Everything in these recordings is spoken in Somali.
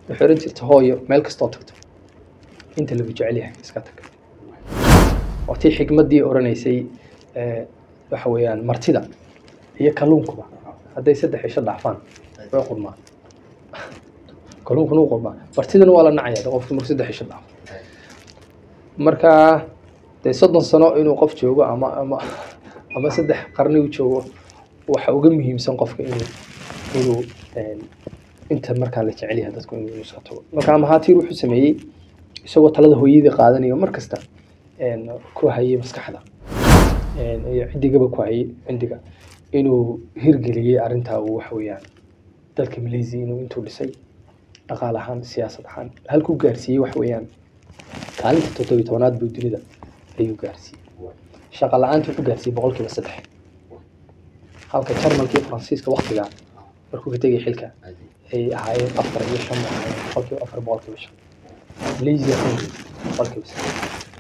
waxay oran jirta hooyo meel kastoo tagto inta lagu jecel yahay iska tag waa tii xikmaddii oranaysay eh, waxa weeyaan martida iyo kalluunkuba hadday saddex isha dhaafaan way qurmaan kalluunkuna u qurmaa martidana waa la nacaya de qofki markuu saddex isha dhaafo marka dee soddon sano inuu qof joogo ama ama ama saddex qarni uu joogo waxa uga muhiimsan qofka inuu inuu een, inta markaa la jecel yahay dadku inuu iska tago marka mahaatiir wuxuu sameeyey isagoo talada hooyadii qaadanayo mar kasta een, ku hayay maskaxda een, iyo ciddigaba ku hayay cindiga inuu hirgeliyey arrintaa uu waxa weeyaan dalka malaysia inuu intuu dhisay dhaqaale ahaan siyaasad ahaan halkuu gaarsiiyey waxa weeyaan kaalinta toddobiyi tobanaad buu dunida ayuu gaarsiiyey shaqa la-aanta wuxuu gaarsiiyey boqolkiiba saddex halka jarmalka iyo faransiiska waktigaa markuu ka tegay xilka ay ahaayeen afar iyo shan bay ahaayeen boqolkiiba afar boqolkiiba shan malaysia boqolkiiba saddex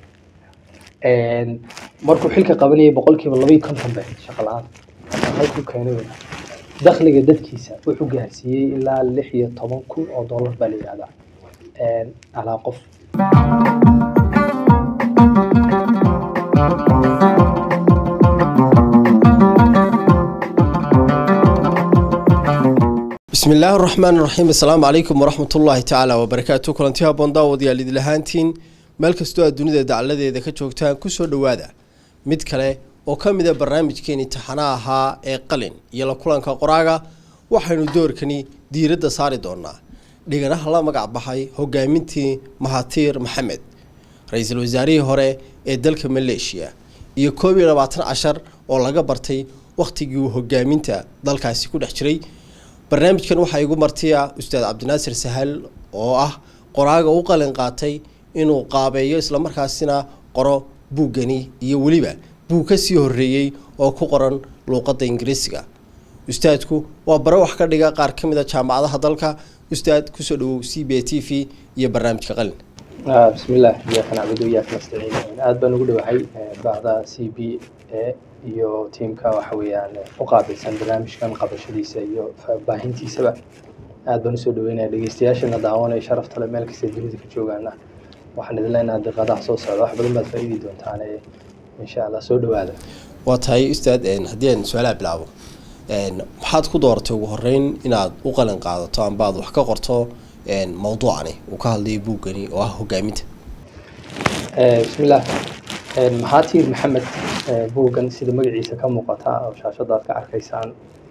markuu xilka qabanayay boqolkiiba laba iyo konton bay ahayd shaqa la-aan halkuu keenay wey dakhliga dadkiisa wuxuu gaarsiiyey ilaa lix iyo toban kun oo dollar baa la yihahdaa alaa qof bismi illaahi raxmaan raxiim assalaamu calaykum waraxmat ullaahi tacaala wabarakaatu kulanti haboon daawadayaal idil ahaantiin meel kastoo aad dunida dacaladeeda ka joogtaan kusoo dhowaada mid kale oo ka mid a barnaamijkeeni taxana ahaa ee qalin iyo la kulanka qoraaga waxaynu doorkani diiradda saari doonaa dhiganaha la magac baxay hogaamintii mahatiir maxamed ra-iisul wasaarihii hore ee dalka maleeshiya iyo koob iyo labaatan cashar oo laga bartay wakhtigii uu hogaaminta dalkaasi ku dhex jiray barnaamijkan waxaa igu martiya ustaad cabdinaasir sahal oo ah qoraaga u qalin qaatay inuu qaabeeyo islamarkaasina qoro buuggani iyo weliba buug ka sii horreeyey oo ku qoran luuqadda ingiriisiga ustaadku waa bare wax ka dhiga qaar ka mid a jaamacadaha dalka ustaad kusoo dhawow c b t v iyo barnaamijka qalin bismi illah iyaaka nacbudu iyaaka nastaciin aad baan ugu dhowahay bacda c b a iyo tiimka waxa weeyaan u qaabilsan barnaamijkan qabashadiisa iyo baahintiisaba aad baan usoo dhaweynaya dhegeystayaashana daawanaya sharafta le meel kasta dunida ka joogaana waxaan idin leenahay diqadaha soo socda wax badan baad faa'iidi doontaane insha allah soo dhawaada waa tahay ustaad haddii aan su-aalaha bilaabo maxaad ku dooratay ugu horeyn inaad u qalin qaadato amba aad wax ka qorto mawduucani uu ka hadlayo buuggani oo ah hogaaminta bismillah maxaatiir maxamed buuggan sida magaciisa ka muuqata oo shaashada aad ka arkaysaan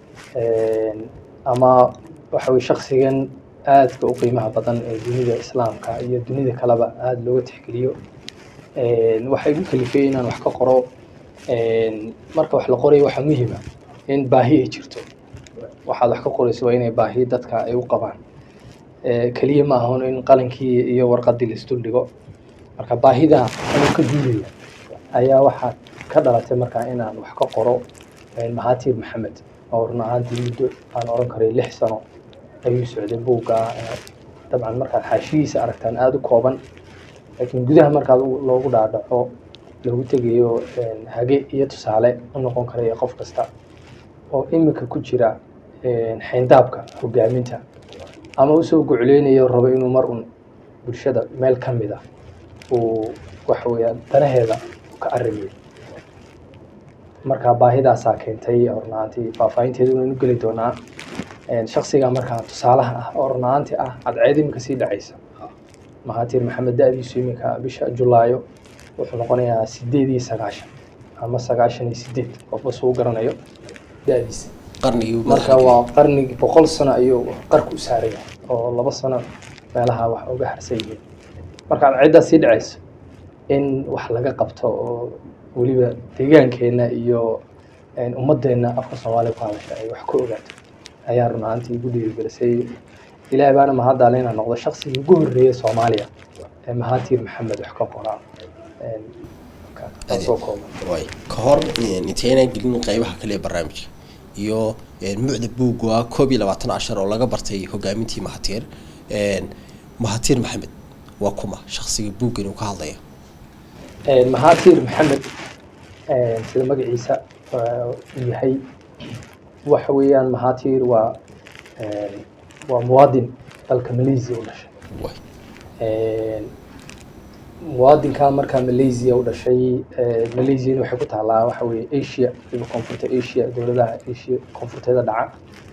ama waxa weye shaksigan aadka u qiimaha badan ee dunida islaamka iyo dunida kaleba aada looga tixgeliyo waxaa igu kalifay inaan wax ka qoro marka wax la qorayo waxaa muhiima in baahi ay jirto waxaad wax ka qorayso waa inay baahi dadka ay u qabaan keliya ma ahon in qalinkii iyo warqadii laisdul dhigo marka baahida anuu ka duulaya ayaa waxaa ka dhalatay markaa inaan wax ka qoro mahatiir maxamed oo run ahaantii muddo aan oran karay lix sano ayuu socday buugga dabcan markaad xaashihiisa aragtaan aada u kooban laakiin gudaha markaad loogu dhaadhaco loogu tegayo hage iyo tusaale u noqon karaya qof kasta oo imika ku jira xayndaabka hogaaminta ama usoo gocleynayo rabo inuu mar un bulshada meel ka mid a uu waxa weeyaan danaheeda ka arrimiyo marka baahidaasaa keentay ornaantii faahfaahinteeda inaynu geli doonaa shaksiga markaa tusaalaha ah oo ornaanti ah cadceed iminka sii dhacaysa mahatiir maxamed da-diisu iminka bisha julaayo wuxuu noqonayaa sideed iyo sagaashan ama sagaashan iyo sideed qofba suu garanayo da-diisa marka waa qarnigii boqol sano ayuu qarka u saaraya oo laba sano meelaha wax uga harsan yihiin marka cadceeddaa sii dhacayso in wax laga qabto oo weliba deegaankeenna iyo ummadeenna afka soomaaliya ku hadasha ay wax ka ogaato ayaa run ahaantii igu dhiirigelisay ilaah baana mahaddaale inaan noqdo shaksigii ugu horreeyay soomaaliya ee mahatiir maxamed wax ka qoraa soo kooban ka hor intayna gelin qeybaha kale ee barnaamijka iyo mucda buugga koob iyo labaatan cashar oo laga bartay hogaamintii mahatiir mahatiir maxamed waa kuma shaksiga buuggan uu ka hadlaya mahatiir maxamed sida magaciisa uu yahay waxa weeyaan mahatiir waa waa muwaadin dalka malaysia u dhashay muwaadinka markaa malaysia u dhashay malaysiana waxay ku taalaa waxa weeye asia waliba koonfurta asia dowladaha asia koonfurteeda dhaca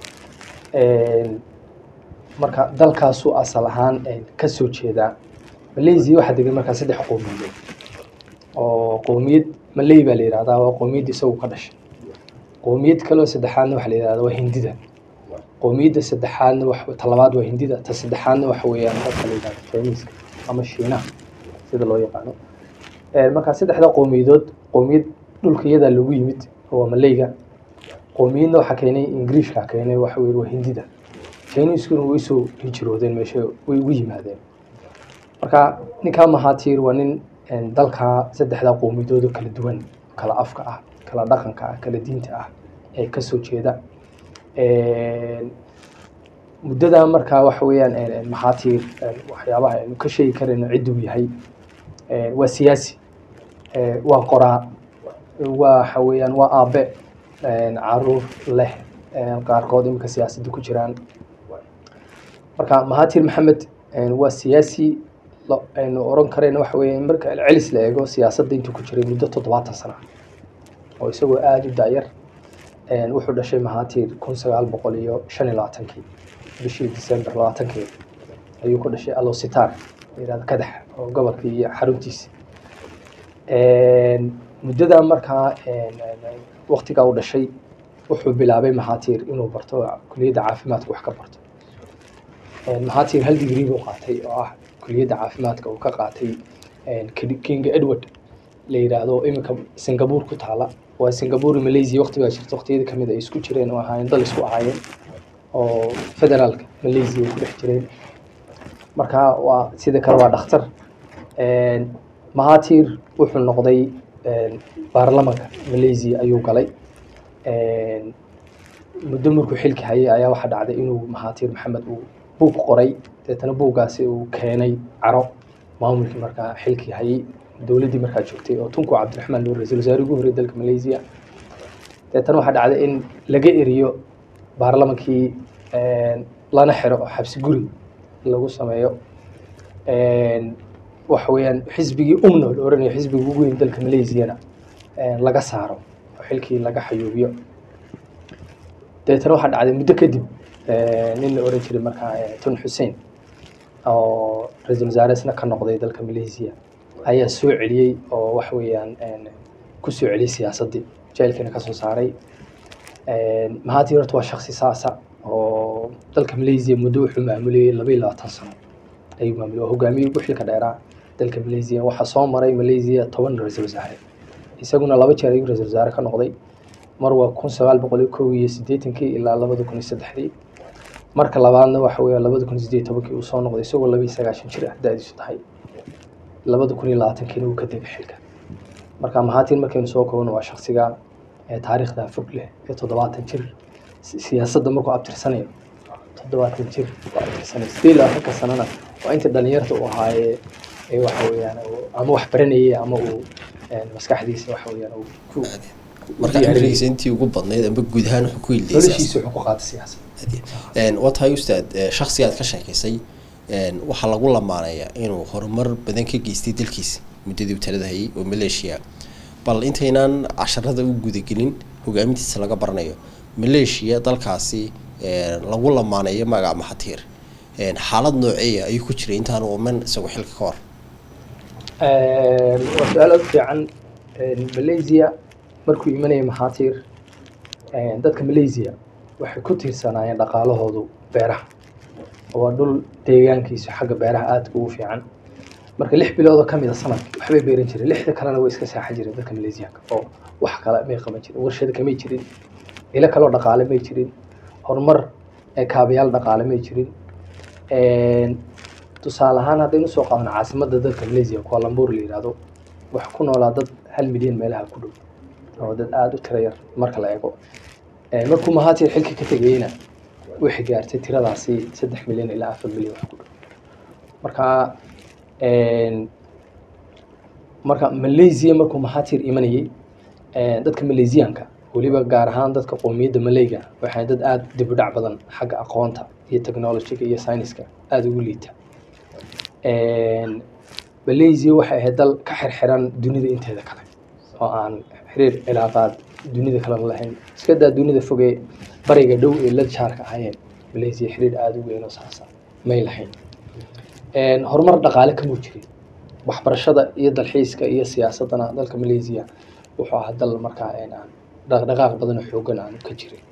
marka dalkaasu asal ahaan ka soo jeedaa malaysia waxaa degan markaa saddex qowmiyadood oo qowmiyad malay baa la yihahdaa waa qowmiyadda isagu ka dhashay qowmiyad kaleo saddexaadna waxaa la yihahdaa waa hindida qowmiyadda saddexaadna wax talabaad waa hindida ta saddexaadna waxa weeyaan dadka la yihahdo chinese ama shiinaha sida loo yaqaano markaa saddexda qowmiyadood qowmiyad dhulka iyadaa lagu yimid waa malayga qowmiyadna waxaa keenay ingiriishka keenay waxa weye waa hindida chineskuna way soo hijiroodeen meesha way ugu yimaadeen marka ninkaa mahaatiir waa nin dalka saddexda qowmiyadooda kala duwan kala afka ah kala dhaqanka ah kala diinta ah ee kasoo jeeda muddada markaa waxa weeyaan mahaatiir waxyaabaha aynu ka sheegi karayno cidduu yahay waa siyaasi waa qoraa waxa weeyaan waa aabe caruur leh qaarkood iminka siyaasadda ku jiraan marka mahaatiir maxamed waa siyaasi aynu oran karayno waxa weeye marka celis la eego siyaasadda intuu ku jiray muddo toddobaatan sana oo isagoo aada u daayar wuxuu dhashay mahaatiir kun sagaal boqol iyo shan iyo labaatankii bishii december labaatankeeda ayuu ku dhashay alositar layihahdo kadax oo gobolkii iyo xaruntiisa muddada markaa waktigaa u dhashay wuxuu bilaabay mahaatiir inuu barto kuliyadda caafimaadka wax ka barto mahaatiir hal digrii buu qaatay oo ah kuliyadda caafimaadka uu ka qaatay king edward la yidhaahdo iminka singapore ku taala waa singapore malaysia waqti baa jirta waqtiyada kamid ay isku jireen oo ahaayeen dal isku ahaayeen oo federaalka malaysia ay ku dhex jireen marka waa sida kale waa dhakhtar mahaatiir wuxuu noqday baarlamanka malaysia ayuu galay muddo markuu xilki hayay ayaa waxaa dhacday inuu mahaatiir maxamed uu buug qoray deetana buuggaasi uu keenay caro maamulkii markaa xilkii hayay dowladdii markaa joogtay oo tunku cabdiraxmaan nuur ra-iisul wasaare ugu horrey dalka malaysia deetana waxaa dhacday in laga eriyo baarlamankii lana xiro oo xabsi guri lagu sameeyo waxa weeyaan xisbigii umno la oranayo xisbiga ugu weyn dalka malaysiana laga saaro oo xilkii laga xayuubiyo deetana waxaa dhacday muddo kadib nin la oran jiray markaa tun xussein oo ra-iisul wasaare isna ka noqday dalka malaysia ayaa soo celiyey oo waxa weeyaan ku soo celiyey siyaasaddii jailkiina ka soo saaray mahaatiir horta waa shaksi saasa oo dalka malaysia muddo wuxuu maamulayay laba iyo labaatan sano ayuu maamulay waa hogaamiyey ugu xilka dheeraa dalka malaysia waxaa soo maray malaysia toban ra-iisul wasaare isaguna laba jeer ayuu ra-iisul wasaare ka noqday mar waa kun sagaal boqol iyo kow iyo siddeetankii ilaa labada kun iyo saddexdii marka labaadna waxa weeya labada kun iyo siddeed tobankii uu soo noqday isagoo laba iyo sagaashan jir ah da-diisu tahay labada kun iyo labaatankiina uu ka degay xilka marka mahaatiin markaynu soo kobano waa shaksiga ee taariikhda fog leh ee toddobaatan jir siyaasadda markuu abtirsanayo toddobaatan jir waa abtirsanay sidee labaatanka sanana waa intii dhalinyarta uu ahaayee ee waxa weeyaan ama wax baranayay ama uu maskaxdiisa waxa weeyaan uu ku marka cimrigiisa intii ugu badnayd amba guud ahaan wuxuu ku hilday noloshiisa wuxuu ku qaatay siyaasad waa tahay ustaad shaksigaad ka sheekaysay waxaa lagu lamaanayaa inuu horumar badan ka geystay dalkiisa muddadii uu talada hayay oo maleeshiya bal intaynaan casharada u gudagelin hogaamintiisa laga baranayo maleeshiya dalkaasi lagu lamaaneeyo magaca maxatiir xaalad nooceeya ayuu ku jiray intaanu uman isagoo xilka ka hor waa su-aal aad fiican malaysia markuu imanaya maxaatiir dadka malaysia waxay ku tiirsanaayeen dhaqaalahoodu beeraha waa dhul deegaankiisu xagga beeraha aadka ugu fiican marka lix biloodoo ka mida sanadkii waxbay beeran jireen lixda kalena way iska saaxan jireen dadka malaysiyaanka oo wax kale may qaban jirin warshada kamay jirin ilo kaloo dhaqaale may jirin horumar kaabayaal dhaqaale may jirin tusaale ahaan haddaynu soo qaadano caasimadda dalka malaysia kualambuur la yihahdo wax ku noolaa dad hal milyan meelaha ku dhow oo dad aada u tira yar marka la eego markuu mahaatiir xilka ka tegayeyna waxay gaartay tiradaasi saddex milyan ilaa afar milyan wax ku dhow marka marka malaysia markuu mahaatiir imanayey dadka malaysiyaanka weliba gaar ahaan dadka qowmiyadda malayga waxay dad aada dib u dhac badan xagga aqoonta iyo technologyga iyo scienceska aada ugu liita malaysia waxay ahayd dal ka xirxiran dunida inteeda kale oo aan xiriir cilaaqaad dunida kale la lahayn iska daa dunida fogee bariga dhow ee la jaarka ahayeen malaysia xiriir aada u weyn oo saasa may lahayn horumar dhaqaale kamuu jirin waxbarashada iyo dalxiiska iyo siyaasadana dalka malaysia wuxuu ahaa dal markaa aan dhaqdhaqaaq badan oo xoogan aan ka jirin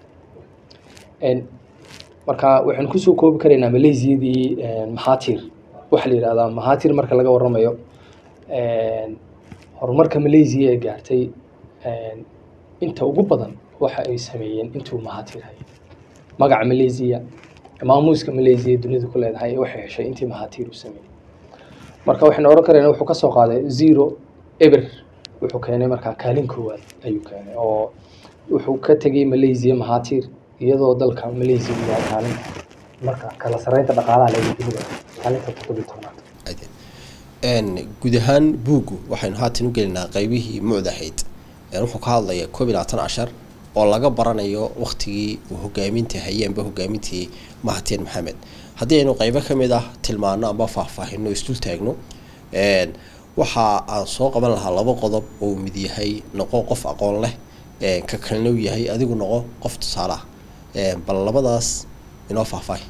marka waxaan kusoo koobi karaynaa malaysiadii mahatir waxaa la yihahdaa mahatir marka laga waramayo horumarka malaysia ee gaartay inta ugu badan waxa ay sameeyeen intuu mahatir hayay magaca malaysia maamuuska malaysia dunidu ku leedahay waxay heshay intii mahatir uu sameeyey marka waxaynu oran karayna wuxuu ka soo qaaday zero eber wuxuu keenay markaa kaalin koowaad ayuu keenay oo wuxuu ka tegey malaysia mahatir iyadoo dalka malaysia uu yahay kaalinta marka kala sareynta dhaqaalaha laga dunida kaalinta toddobiyi tobnaad guud ahaan buuggu waxaynu haatan u gelinaa qeybihii mucdahayd wuxuu ka hadlaya koob iyo labaatan cashar oo laga baranayo waktigii uu hogaaminta hayeenba hogaamintii mahatir maxamed haddii aynu qeybo ka mid ah tilmaano amba faahfaahino isdul taagno waxa aan soo qaban lahaa laba qodob oo mid yahay noqo qof aqoon leh ka kalena u yahay adigu noqo qof tusaale ah bal labadaas inoo faahfaahi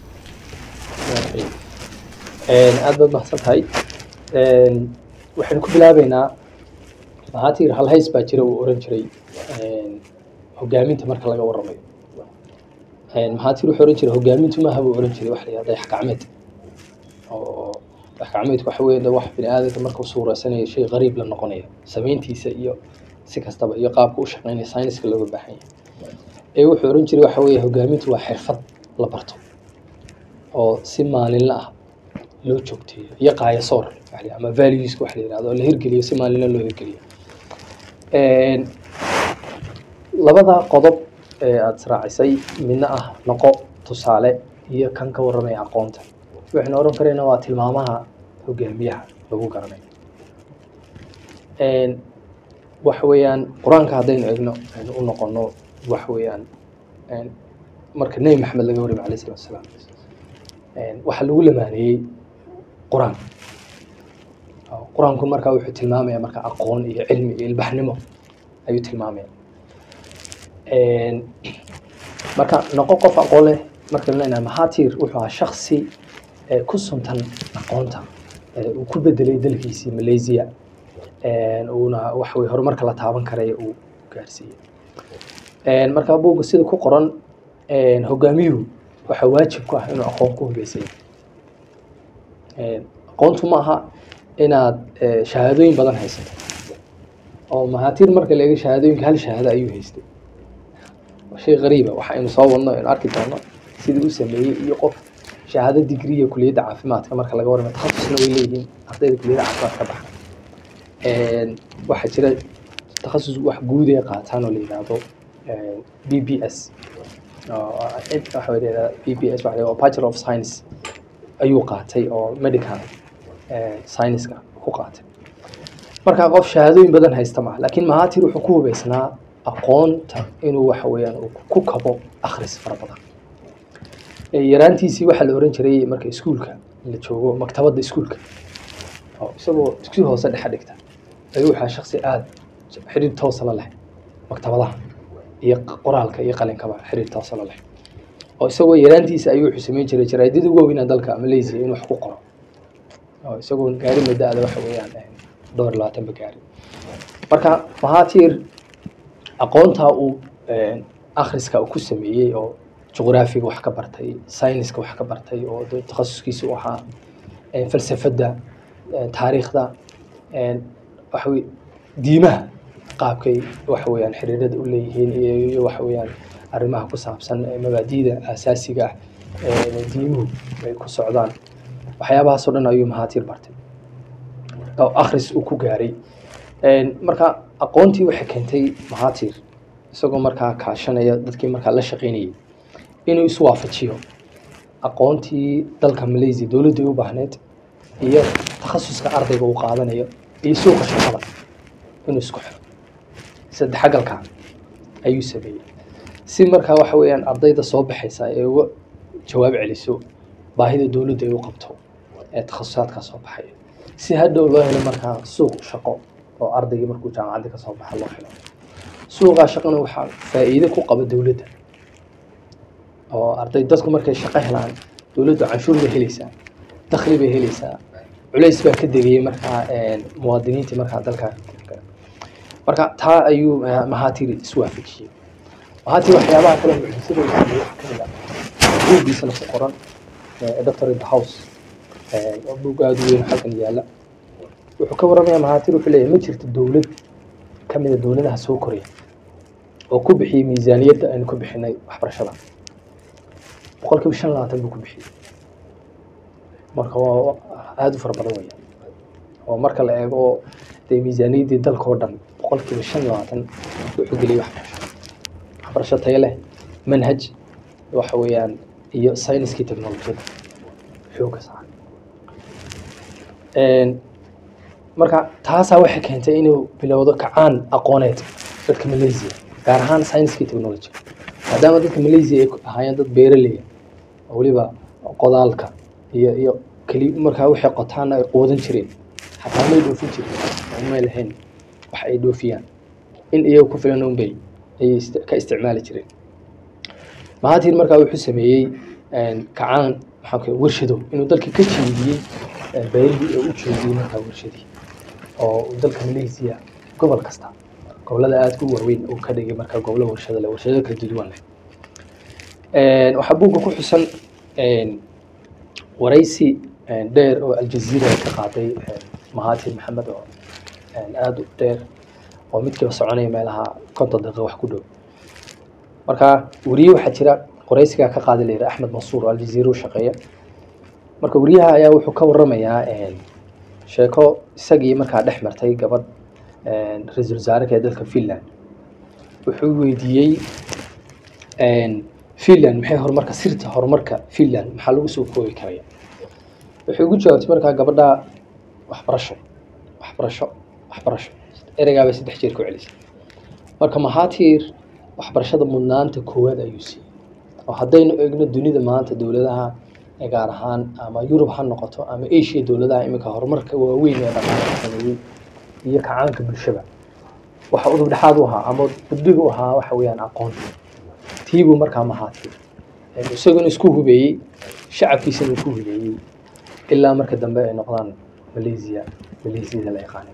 aada baad mahadsan tahay waxaynu ku bilaabeynaa mahatir halhays baa jira uu oran jiray hogaaminta marka laga waramayo mahatir wuxuu oran jiray hogaamintu maaha buu oran jiray waxa la yihahda dayax gacmeed oo dayax gacmeedku waxa weeye wax bini aadamka markuu suureysanayo shay qariib la noqonaya samayntiisa iyo si kastaba iyo qaabka u shaqeynaya sayniska looga baahan yahay ee wuxuu oran jiray waxa weeye hogaamintu waa xirfad la barto oo si maalinla ah loo joogteeyo iyo qaayasoor ama valueska waxa la yihahdo oo la hirgeliyo si maalinla loo hirgeliyo labada qodob ee aada israacisay midna ah noqo tusaale iyo kan ka warramaya aqoonta waxaynu oran karayna waa tilmaamaha hogaamiyaha lagu garanayo waxa weeyaan qur-aanka haddaynu egno aynu u noqono waxa weeyaan marka nebi maxamed laga warramay alayh salatu wasalaam waxaa lagu lamaaneeyey qur-aan qur-aanku markaa wuxuu tilmaamaya marka aqoon iyo cilmi iyo ilbaxnimo ayuu tilmaamaya marka noqo qof aqoon leh marka leenahay mahatir wuxuu ahaa shaksi ku suntan aqoonta uu ku bedelay dalkiisii malaysia uuna waxa weye horumarka la taaban karaya uu gaarsiiyey marka buugga sida ku qoran hogaamiyuhu waxaa waajib ku ah inuu aqoon ku hubeysay aqoontu ma aha inaad shahaadooyin badan haysato oo mahatir marka la eego shahaadooyinka hal shahaado ayuu haystay shay qariiba waxa aynu soo wadno aynu arki doono sidii u sameeyey iyo qof shahaado digriya kuliyadda caafimaadka marka laga warramayo takhasusna way leeyihiin ardayda kuliyadda caafimaad ka baxa waxaa jira takhasus wax guud ee qaataan oo la yidhaahdo b b s waxa la b b s waxa bachelor of science ayuu qaatay oo medical scienceska ku qaatay marka qof shahaadooyin badan haysta maaha laakiin mahatir wuxuu ku hubeysnaa aqoonta inuu waxa weeyaan uu ku kabo akhris fara badan yaraantiisii waxaa la oran jiray marka iskuulka la joogo maktabadda iskuulka oo isagoo iskuul hoose dhexe dhigta ayuu waxaa shaksi aada xiriir toosa la leh maktabadaha iyo qoraalka iyo qalinkaba xiriir toosa la leh oo isagoo yaraantiisa ayuu wuxuu samayn jiray jaraadida ugu weynaa dalka malaysia inuu wax ku qoro oo isagoo gaari madaada waxa weeyaan dhowr labaatanba gaari marka mahatir aqoontaa uu akhriska ku sameeyey oo juqraafiga wax ka bartay sayniska wax ka bartay oo takhasuskiisa u ahaa falsafadda taariikhda waxawey diimaha qaabkay waxa weeyaan xiriirada u leeyihiin iyo waxa weeyaan arrimaha ku saabsan mabaadi'da aasaasiga ah ee diimuhu ay ku socdaan waxyaabahaasoo dhan ayuu mahatir bartay oo akhris uu ku gaaray marka aqoontii waxay keentay mahatir isagoo markaa kaashanaya dadkii markaa la shaqaynayay inuu isu waafajiyo aqoontii dalka malaysia dowladday u baahneed iyo takhasuska ardayga uu qaadanayo iyo suuqa shaqada inuu isku xiro saddexagalka ayuu sameeyey si markaa waxa weeyaan ardayda soo baxaysa ee uga jawaab celiso baahida dowladda ay u qabto ee takhasusaadkaa soo baxaya si hadhow loo helo markaa suuq shaqo oo ardaygii markuu jaamacadda ka soo baxa loo helo suuqaa shaqana waxaa faa'iide ku qaba dowladda oo arday dadku markay shaqo helaan dowladdu canshuur bay helaysaa dakhli bay helaysaa culays baa ka degayay markaa muwaadiniintii markaa dalka marka taa ayuu mahaatiri iswaafajiyey mahaatiri waxyaabaha kale mucjisada uu sameeyey waxaa kamid ah buuggiisana ku qoran doctor in the house buug aada u weyn halkan yaalla wuxuu ka warramayaa mahaatiri wuxuu leeyahay ma jirto dowlad ka mida dowladaha soo koraya oo ku bixiyey miisaaniyadda aynu ku bixinay waxbarashada boqolkiiba shan labaatan buu ku bixiyey marka waa aada u fara badan weya oo marka la eego dee miisaaniyaddii dalka oo dhan boqolkiiba shan labaatan wuxuu geliyey waxbarasho waxbarasho tayo leh manhaj waxa weeyaan iyo sayniskii technolojiyada xooga saaran marka taasaa waxay keentay inuu bilowdo kacaan aqooneed dadka malaysia gaar ahaan sayniskii technology maadaama dadka malaysia ay ahaayeen dad beeraleya oo weliba qodaalka iyo iyo keli markaa waxay qotaana ay quudan jireen xataa may dhoofin jirin oo may lahayn wax ay dhoofiyaan in iyaga ku filan unbay ayay ka isticmaali jireen mahatir markaa wuxuu sameeyey kacaan maxaa warshado inuu dalka ka jeediyey beerihii oo u jeediyey markaa warshadii oo dalka malaysia gobol kasta gobolada aadka u waaweyn uu ka dhigay markaa gobolo warshado leh warshado kala duwan leh waxaa buugga ku xusan waraysi dheer oo aljaziira ka qaaday mahatir maxamed oo aada u dheer oo midkiiba soconaya meelaha konton daqiiqa wax ku dhow marka weriye waxaa jira waraysigaa ka qaadi layidhi axmed mansuur oo aljaziira u shaqeeya marka weriyaha ayaa wuxuu ka waramayaa sheeko isagii markaa dhex martay gabadh ra-iisul wasaareka ee dalka finland wuxuu weydiiyey finland maxay horumarka sirta horumarka finland maxaa lagu soo koobi karaya wuxuu ugu jawaabtay markaa gabadha waxbarasho waxbarasho waxbarasho ereygaabay saddex jeer ku celisay marka mahatir waxbarashada mudnaanta koowaad ayuu siiyey oo haddaynu eegno dunida maanta dowladaha gaar ahaan ama yurub ha noqoto ama asia dowladaha iminka horumarka waaweyn ee dhaqaalaha sameeyey iyo kacaanka bulshada waxa udub dhexaad u ahaa ama gudbiga u ahaa waxa weeyaan aqoonta tiibuu markaa mahaatay isaguna isku hubeeyey shacabkiisana uu ku hubeeyey ilaa marka dambe ay noqdaan malaysia malaysiada la yaqaanay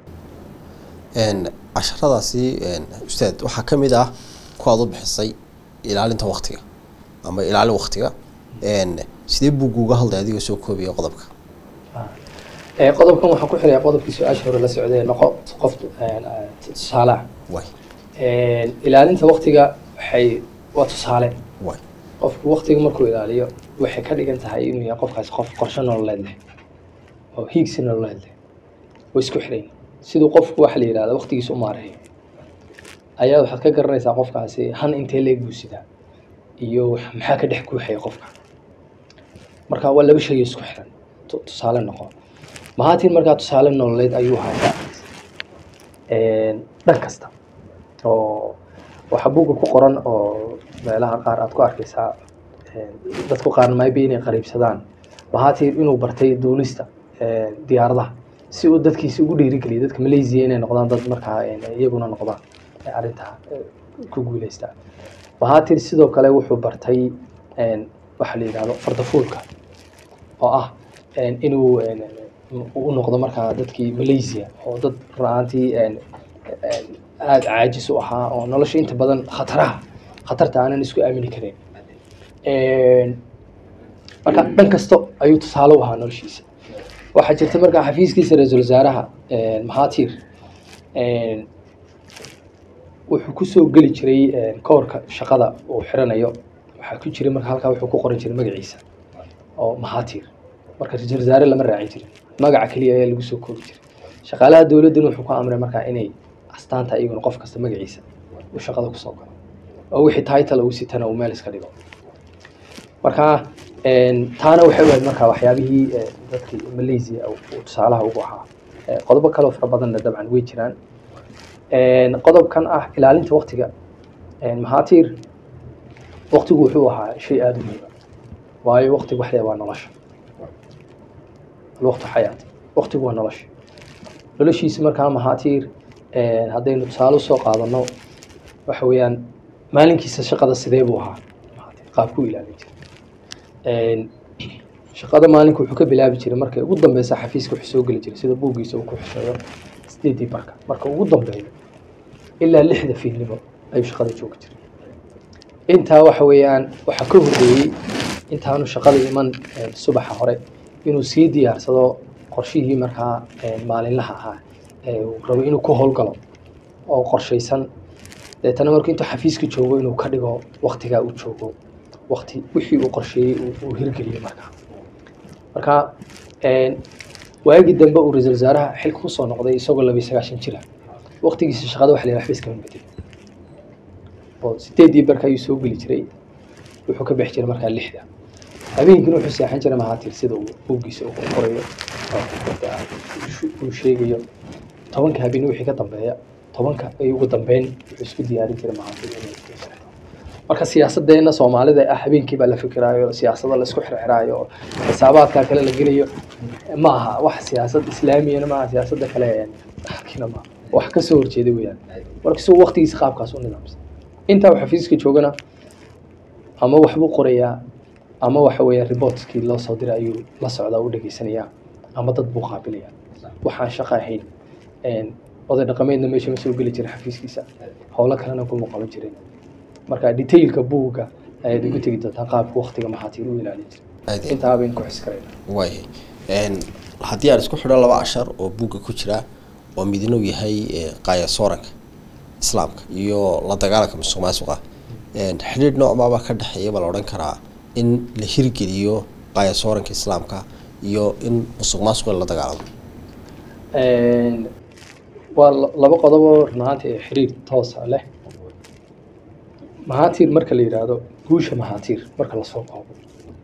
casharadaasi ustaad waxaa ka mid ah ku aad u bixisay ilaalinta waktiga ama ilaalin waktiga sidee buuggu uga hadlay adigoo soo koobaya qodobka qodobkan waxaan ku xiraya qodobkii su-aasha hore la socday noqo qof tusaalaha way ilaalinta waktiga waxay waa tusaale way qofku waktiga markuu ilaaliyo waxay ka dhigan tahay inuu yahay qofkaas qof qorshe nololeed leh oo hiigsi nololeed leh oo isku xirayn siduu qofku waxa la yidhahda waktigiisa u maareeyo ayaa waxaad ka garanaysaa qofkaasi han intee leeg buu sidaa iyo maxaa ka dhex guuxaya qofka marka waa laba shay isku xiran tusaale noqo mahatin markaa tusaale nololeed ayuu hayaa dhan kasta oo waxaa buugga ku qoran oo meelaha qaar aad ku arkaysaa dadku qaarna maybe inay qariibsadaan mahatir inuu bartay duulista diyaaradaha si uu dadkiisa ugu dhiirigeliyo dadka malaysia inay noqdaan dad markaa iyaguna noqdaan arrintaa ku guuleysta mahatir sidoo kale wuxuu bartay waxa la yidhahdo fardafuulka oo ah inuu u noqdo markaa dadkii malaysia oo dad ra-aantii aada caajis u ahaa oo nolosha inta badan khataraha khatarta aanan isku aamini karin marka dhan kasto ayuu tusaale u ahaa noloshiisa waxaa jirta markaa xafiiskiisa ra-iisul wasaaraha mahatir wuxuu kusoo geli jiray koorka shaqada uu xiranayo waxaa ku jiray marka halkaa wuxuu ku qoran jiray magaciisa oo mahatir marka ra-iisul wasaare lama raacin jirin magaca keliya ayaa lagu soo koobi jiray shaqaalaha dowladdana wuxuu ku amray markaa inay astaanta iyaguna qof kasta magaciisa uu shaqada kusoo galo oo wixii title uu sitana uu meel iska dhigo marka taana waxay ahayd markaa waxyaabihii dadkii malaysia uu tusaalaha ugu ahaa qodobo kaleo fara badanna dabcan way jiraan qodobkan ah ilaalinta waktiga mahatir waktigu wuxuu ahaa shay aada u muhiima waayo waqtigu wax leeyahay waa nolosha alwaqtu xayaat waqtigu waa nolosha noloshiisa markaa mahaatiir haddaynu tusaale usoo qaadano waxa weeyaan maalinkiisa shaqada sidee buu ahaa qaabku ilaalin jiray shaqada maalinka wuxuu ka bilaabi jiray markay ugu dambeysa xafiiska wuxuu soo geli jiray sida buuggiisa uu ku xisheeyo sideedii barka marka ugu dambeeyo ilaa lixda fiidnimo ayuu shaqada joogi jiray intaa waxa weeyaan waxaa ka horreeyey intaanu shaqada iman subaxa hore inuu sii diyaarsado qorshihii markaa maalinlaha ahaa uu rabo inuu ku howlgalo oo qorshaysan deetana markuu intuu xafiiska joogo inuu ka dhigo waktigaa uu joogo wakti wixii uu qorsheeyey uu hirgeliyo markaa marka waagii dambe uu ra-iisul wasaaraha xilka kusoo noqday isagoo labiyo sagaashan jira waktigiisa shaqada wax la yidhaha xafiiska ma bedel oo sideedii barka ayuu soo geli jiray wuxuu ka bixi jiray markaa lixda habeenkiina wuxuu seexan jiray mahaatir sida uu buuggiisa uu qorayo uu sheegayo tobanka habeen wixii ka dambeeya tobanka ay ugu dambeyn wuxuu isku diyaarin jiray mahaatir marka siyaasadeena soomaalida ah habeenkii baa la fikiraayo siyaasada la isku xirxiraayo oo xisaabaadka kale la gelayo ma aha wax siyaasad islaamiyana maaha siyaasada kale kina maaha wax kasoo horjeeda weyaan marka isagoo waqtigiisa qaabkaas u nidaamsan intaa uu xafiiska joogana ama waxbuu qorayaa ama waxa weeya reportkii loo soo diray ayuu la socdaa u dhegeysanayaa ama dad buu qaabilaya waxaan shaqo ahayn oday dhaqameedna meesha ma soo geli jirin xafiiskiisa howlo kalena kuma qaban jirin marka detailka buugga ayaad ugu tegi doontaa qaabka waktiga maxaatiir u ilaalin jiray intaa bayn ku xis karayna waay haddii aan isku xidho laba cashar oo buugga ku jira oo midna uu yahay qaaya sooranka islaamka iyo la dagaalanka musuq maasuqa xidhiidh noocmaabaa ka dhexeeya baa la odhan karaa in la hirgeliyo qaaya sooranka islaamka iyo in musuq maasuqa la dagaalamo waa laba qodoboo runahaantii xiriir toosa leh mahaatiir marka la yidhaahdo guusha mahaatiir marka lasoo koobo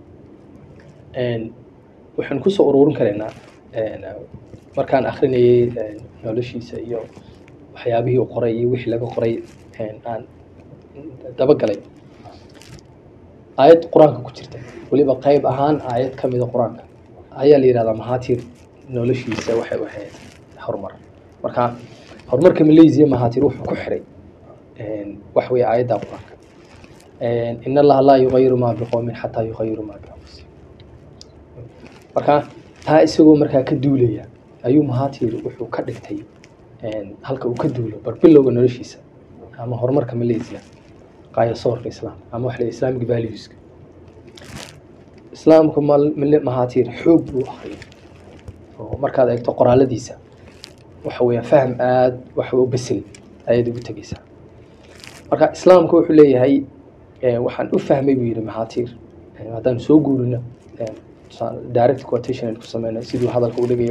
waxaan kusoo ururin karaynaa markaan akrinayay noloshiisa iyo waxyaabihii uu qoray iyo wixii laga qoray aan dabagalay aayad qur-aanka ku jirta weliba qeyb ahaan aayad ka mida qur-aanka ayaa la yidhahdaa mahaatiir noloshiisa waxay ahayd horumar marka horumarka malaysia mahaatiir wuxuu ku xiray wax weeye aayadda qur-aanka in allaha laa yugayiru maa biqowmin xataa yugayiru maa bianfusihim marka taa isagoo markaa ka duulaya ayuu mahaatiir wuxuu ka dhigtay halka uu ka duulo barbilowga noloshiisa ama horumarka malaysia qaaya soorka islaam ama wax la islamic valueska islaamka mahaatiir xoog buu akriyay oo markaad eegto qoraaladiisa waxa weeya fahm aada wax u besel ayaad ugu tegeysaa marka islaamka wuxuu leeyahay waxaan u fahmay buu yidhi maxaatiir haddaan soo guurino direct quotation ku sameyno siduu hadalka u dhigayo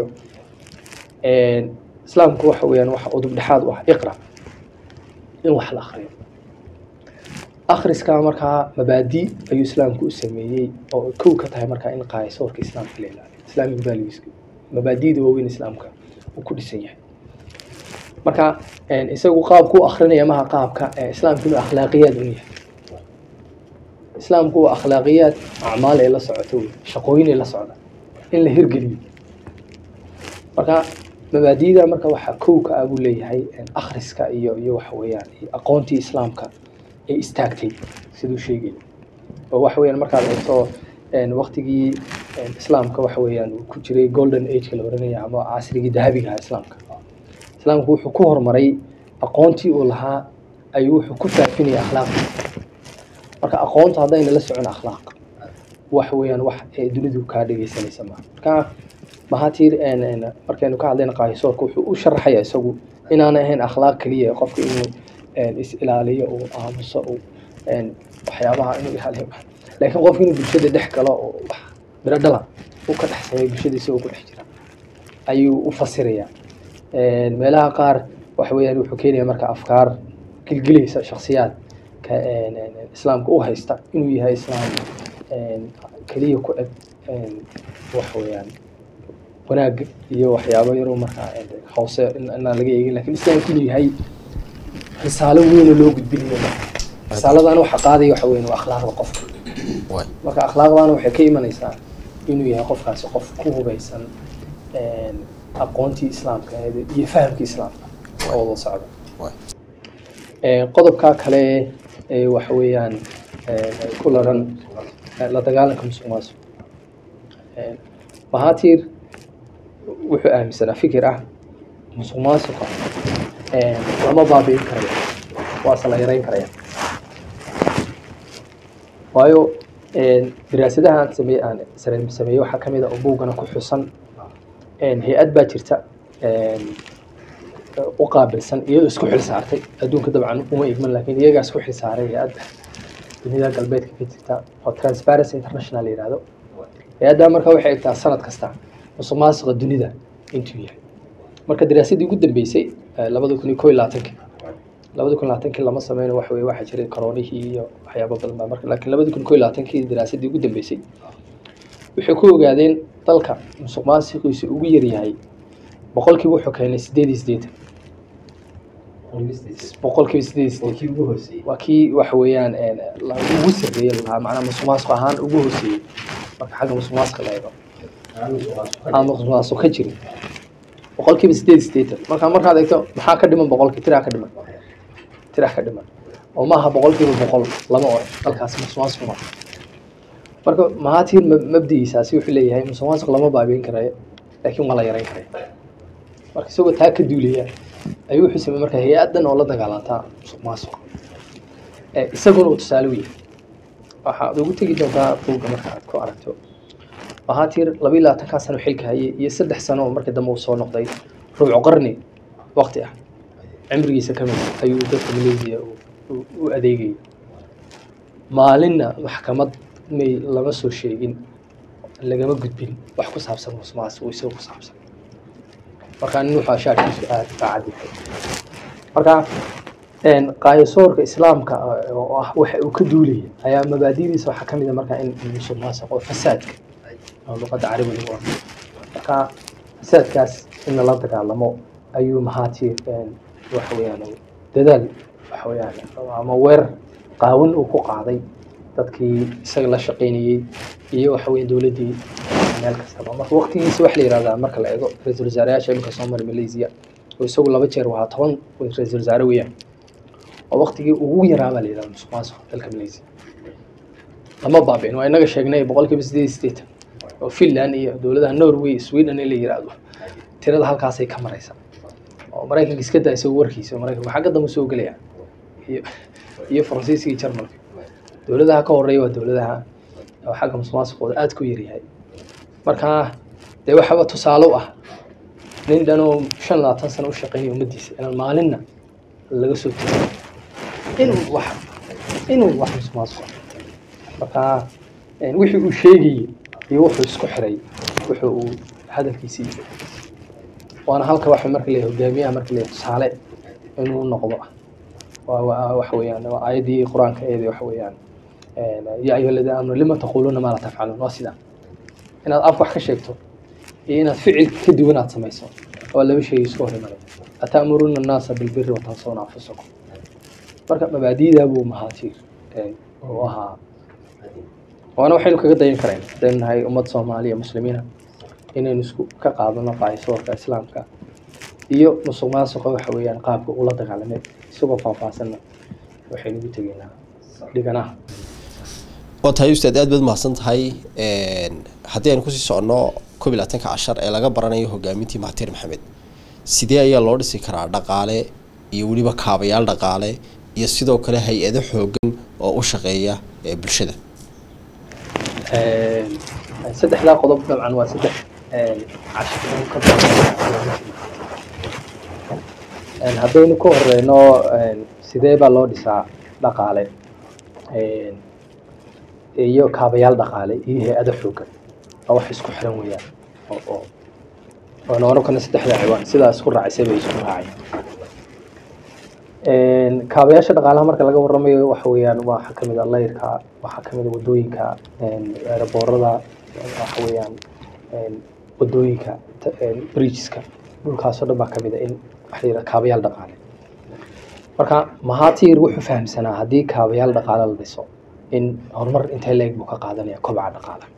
islaamku waxa weeyaan waxa udub dhexaad u ah iqra in wax la akriyo akhriska markaa mabaadi ayuu islaamku u sameeyey oo kow ka tahay markaa in qaayasoorka islaamka la ilaaliyo islamic values mabaadida waaweyn islaamka uu ku dhisan yahay marka isagu qaabku u akrinaya maha qaabka islaamku inuu akhlaaqiyaad un yahay islaamku waa akhlaaqiyaad acmaal ay la socoto wey shaqooyin ay la socda in la hirgeliyo marka mabaadida marka waxaa kow ka ah buu leeyahay akhriska iyo iyo waxa weeyaan aqoontii islaamka ay istaagtay siduu sheegay oo waxa weeyaan markaad eegto waktigii islaamka waxa weeyaan uu ku jiray golden age la oranaya ama casrigii dahabiga ahaa islaamka islaamku wuxuu ku horumaray aqoontii uu lahaa ayuu wuxuu ku faafinaya akhlaaqda marka aqoonta haddayna la socon akhlaaq wax weeyaan wax ee dunidu kaa dhegeysanaysa maaha marka mahaatiir markaynu ka hadlayna qaahisoorka wuxuu u sharaxaya isagu inaanay ahayn akhlaaq keliya qofka inuu is ilaaliyo uu aamuso uu waxyaabaha inuu ilaaliyo laakiin qofka inuu bulshada dhex galo oo wax biro dhalan uu ka dhex sameeyo bulshada isagoo ku dhex jira ayuu u fasirayaa meelaha qaar waxa weeyaan wuxuu keenaya marka afkaar gilgilaysa shaksiyaad islaamka u haysta inuu yahay islaam keliya ku eg wax weeyaan wanaag iyo waxyaabo yaroo markaa hoose inaan laga eegin lakin islaamku inuu yahay risaalo weyn oo loo gudbinayo risaaladana waxa qaadaya waxa weyn waa akhlaaqda qofka waay marka akhlaaqdaana waxay ka imanaysaa inuu yahay qofkaasi qof ku hubeysan een, aqoontii islaamka ee- iyo fahamkii islaamka oo wada socda waay Ee, qodobka kale ee waxa weeyaan ee, ku laran ee, la dagaalanka musuq maasuq Ee, mahaatiir wuxuu aaminsanaa fikir ah musuq maasuqa ee, lama baabi'in karayo waase la yareyn karaya waayo een, daraasadaha aan sameeye aan sare- sameeyey waxaa ka mid a oo buuggana ku xusan een, hay-ad baa jirta een, u qaabilsan iyadoo isku xil saartay adduunka dabcan uma igman laakiin iyagaa isku xil saaray hay-adda dunida galbeedka ka jirta oo transparency international la yihahdo hay-addaa marka waxay egtaa sanad kasta musuq maasuqa dunida intuu yahay marka daraasadii ugu dambeysay eh, labada kun iyo koo iyo labaatanki labada kun iyo labaatankii lama sameyno wax weye waxaa jiray koronihii iyo waxyaabo badan baa marka laakiin labada kun iyo koo iyo labaatankii daraasadii ugu dambeysay waxay ku ogaadeen dalka musuq maasuqiisu ugu yaryahay boqolkiiba wuxuu keenay sideed iyo siddeetan boqolkiiba sideed iyo siddeetan waa kii waxa weeyaan een, la- ugu sarreeyay lahaa macnaa musuq maasuq ahaan ugu hooseeyey marka xagga musuq maasuqa la eego aan musuq maasuq ka jirin boqolkiiba sideed iyo siddeetan marka markaad eegto maxaa ka dhiman boqolkii tiraa ka dhiman tiraa ka dhiman oo maaha boqolkiiba boqol lama oran dalkaasi musuq maasuq ma marka mahaatiin mabdigiisaasi wuxuu leeyahay musuq maasuq lama baabiin karayo laakiin waa la yareyn karaya marka isagoo taa ka duulaya ayuu wuxuu sameeyey marka hay-addan oo la dagaalantaa musuq maasuqa Eh, isaguna uu tusaale u yahay waxaad ugu tegi doontaa buugga marka aad ku aragto mahaatir laba iyo labaatankaa sano xilka hayay iyo saddex sano oo markii dambe uu soo noqday rubuc qarni waqti ah cimrigiisa ka mid ah ayuu dadka malaysia u- u- u adeegayay maalinna maxkamad may lama soo sheegin lagama gudbin wax ku saabsan musuq maasuq oo isaga ku saabsan marka nin wuxuu ashaarkiisu aad baa cadyahay marka een, qaayasoorka islaamka ah, oo ah waxa uu ka duulaya ayaa mabaadidiisa waxaa ka mid a marka in musuq maasuq oo fasaadka oo luqadda carabiga lagu ordo marka fasaadkaas in lala dagaalamo ayuu mahaatir een, waxa weeyaan uu dadaal waxa weeyaan ama weerar qaawan uu ku qaaday dadkii isaga la shaqaynayey iyo waxa weeye dowladdii meel kastaba marka waqtigiisa waxa la yihahdaa marka la eego ra-iisul wasaareyaasha imika soo maray malaysia oo isagu laba jeer wahaa toban ra-iisul wasaare weeyaan oo waqtigii ugu yaraa baa la yihahdaa musuq maasuq dalka malaysia lama baabicin waa inaga sheegnay boqolkiiba sideed iyo siddeetan oo finland iyo dowladaha norway sweden in la yihahdo tirada halkaasay ka maraysa oo maraykanka iska daa isagu warkiisa maraykanka xagga dambe soo gelaya iyo iyo faransiiska iyo jarmalka dowladaha ka horeeya waa dowladaha oo xagga musuq maasuqooda aad ku yaryahay marka dee waxaba tusaale u ah nin dhan oo shan labaatan sano u shaqeynaya ummaddiisa inaan maalinna laga soo tegin inuu wax inuu wax musuq maasuq marka een, wixii uu sheegayey iyo wuxuu isku xiray wuxuu uu hadalkiisii waana halka waxa marka leeyahay hogaamiyaha marka leeyahay tusaale inuu noqdo ah waa waa waxa weeyaan waa aayaddii qur-aanka eedi waxa weeyaan een, yaa ayuha aladiina aamanu lima taquuluuna maa laa tafcaluun waa sidaa inaad af wax ka sheegto iyo inaad ficil ka duwan aad samayso waa laba shay isku hor imanaya ata'muruuna annaasa bilbiri watansawna anfusakum marka mabaadi'daa buu mahaatiir een, uu ahaa waana waxaynu kaga dayan karayn hadaynu nahay ummad soomaaliya muslimiina inaynu isku ka qaadano qaayasoorka islaamka iyo musuq maasuqa waxa weeyaan qaabka ula dagaalamay isagoo faahfaahsanna waxaynu ugu tegaynaa dhiganaha waa tahay ustaad aad baad mahadsan tahay haddii aynu kusii soconno koob iyo labaatanka cashar ee laga baranayo hogaamintii mahatir maxamed sidee ayaa loo dhisi karaa dhaqaale iyo weliba kaabayaal dhaqaale iyo sidoo kale hay-ado xoogan oo u shaqeeya ee bulshada saddexdaa qodob dabcan waa saddex cashir oo ka badan haddaynu ka horeyno sidee baa loo dhisaa dhaqaale iyo kaabayaal dhaqaale iyo hay-ado xoogan waa wax isku xiran weeyaan oo oo waana oran karna saddexda ciwaan sidaa isku raacisay bay isku raaceen kaabayaasha dhaqaalaha marka laga waramayo waxa weeyaan waxaa kamid a layrka waxaa kamid a wadooyinka aeroboorada waxa weeyaan wadooyinka bridgeska dhulkaasoo dhan baa kamid a in waxa la yidhaha kaabayaal dhaqaale marka mahatir wuxuu fahamsanaa haddii kaabayaal dhaqaale la dhiso in horumar intee leeg buu ka qaadanaya kobaca dhaqaalaha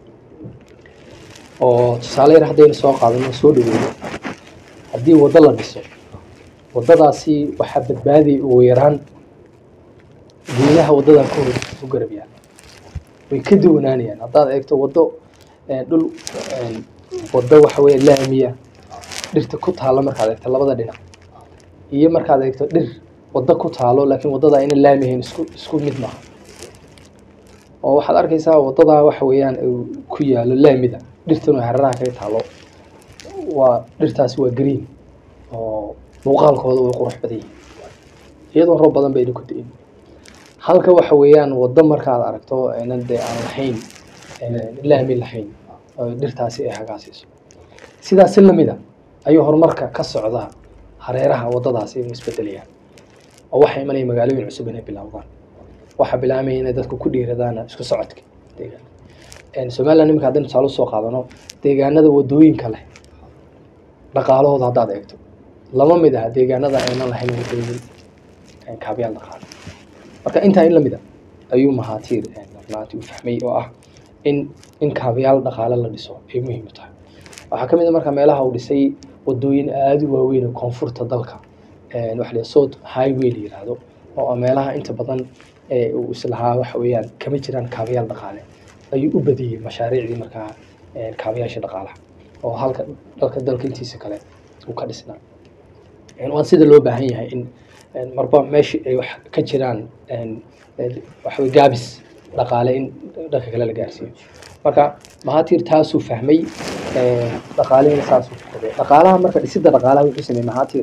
oo tusaale yar haddaynu soo qaadano soo dhaweyno haddii waddo la dhiso waddadaasi waxaa badbaadiyay ugu yaraan geedaha waddadan ka hor u garab yaal way ka duwanaanayaan haddaad eegto waddo dhul waddo waxa weeye laamiya dhirta ku taalo markaad eegto labada dhinac iyo markaad eegto dhir waddo ku taalo laakiin waddada ayna laami ahayn isku isku mid maaha oo waxaad arkaysaa waddadaa waxa weeyaan uu ku yaalo laamida dhirtuna hararaha kaga taalo waa dhirtaasi waa green oo muuqaalkooda way qurux badan yihiin iyadoo roob badan bayna ku da-in halka waxa weeyaan waddo markaad aragto aynan dee aan lahayn laami lahayn oo dhirtaasi ay hagaasiiso sidaasi lamida ayuu horumarka ka socda hareeraha waddadaasi inuu isbedelayaan oo waxaa imanaya magaalooyin cusub inay bilowdaan waxaa bilaamaya inay dadku ku dhiiradaan isku socodka deegaan somaliland iminka haddaynu tusaale usoo qaadano deegaanada waddooyinka leh dhaqaalahooda haddaad eegto lama mid aha deegaanada aynan lahayn waddooyin kaabayaal dhaqaale marka intaa in lamid a ayuu mahaatiir maanta u fahmay oo ah in in kaabayaal dhaqaale la dhiso ay muhiim u tahay waxaa ka mid a marka meelaha uu dhisay waddooyin aada u waaweyn oo koonfurta dalka waxa la south highway la yiraahdo oo meelaha inta badan uu islahaa waxa weeyaan kama jiraan kaabayaal dhaqaale ayuu u badiyey mashaariicdii markaa kaabayaasha dhaqaalaha oo halka dalka dalka intiisa kale uu ka dhisnaa waan sida loo baahan yahay in marba meeshii ay wax ka jiraan waxawey gaabis dhaqaale in dhanka kale la gaarsiiyo marka mahaatiir taasuu fahmay dhaqaalihina saasuu kordhay dhaqaalaha marka dhisidda dhaqaalaha wuxuu sameeyey mahaatiir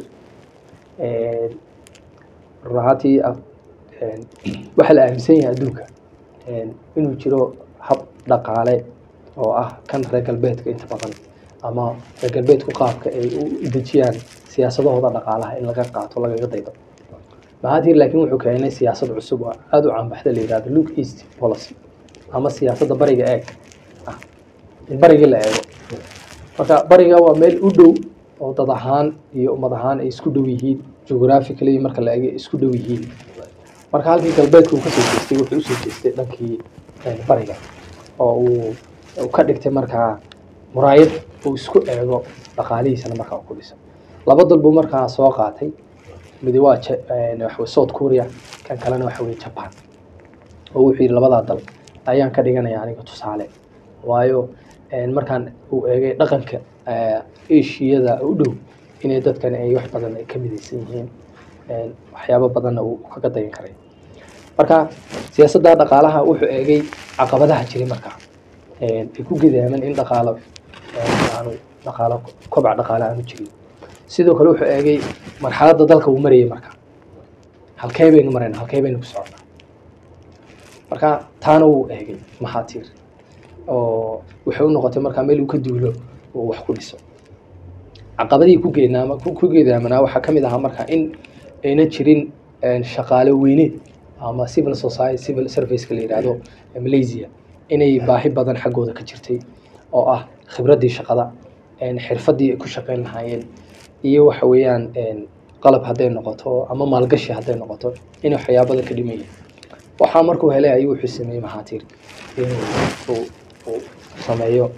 run ahaantii waxaa la aaminsan yahay adduunka inuu jiro hab dhaqaale oo ah kan reer galbeedka inta badan ama reer galbeedku qaabka ay u dejiyaan siyaasadahooda dhaqaalaha in laga qaato lagaga daydo mahaatiir laakiin wuxuu keenay siyaasad cusub oo aada u caanbaxda la yihahdo look east policy ama siyaasadda bariga eeg ah in barigii la eego marka bariga waa meel u dhow oo dad ahaan iyo ummad ahaan ay isku dhow yihiin geographically marka la eego isku dhow yihiin marka halkii galbeedka uu kasoo jeestay wuxuu usoo jeestay dhankii bariga oo uu ka dhigtay markaa muraayad uu isku eego dhaqaalihiisana markaa ku dhiso laba dal buu markaa soo qaatay midi waa waxawey south korea kan kalena waxa weye japan oo wuxuu yidhi labadaa dal ayaan ka dhiganaya aniga tusaale waayo markaan uu eegay dhaqanka ashiyada u dhow inay dadkani ay wax badan ay ka midaysan yihiin waxyaabo badanna uu kaga dayan karay marka siyaasadda dhaqaalaha wuxuu eegay caqabadaha jiray markaa ay ku gidaaman in dhaqaalo aanu dhaqaalo kobac dhaqaale aanu jirin sidoo kale wuxuu eegay marxaladda dalka uu marayay marka halkee baynu marayna halkee baynu ku soconnaa marka taana wuu eegay maxaatiir oo waxay u noqotay markaa meel uu ka duulo oo wax ku dhiso caqabadihii ku geenaama ku geedaamanaa waxaa ka mid ahaa marka in ayna jirin shaqaale weyneed ama civil society civil serviceka la yidhaahdo malaysia inay baahi badan xaggooda ka jirtay oo ah khibraddii shaqada xirfaddii ay ku shaqeyn lahaayeen iyo waxa weeyaan qalab hadday noqoto ama maalgashi hadday noqoto inay waxyaabo badan ka dhimayeen waxaa markuu helay ayuu wuxuu sameeyey maxaatiir inuu uu sameeyo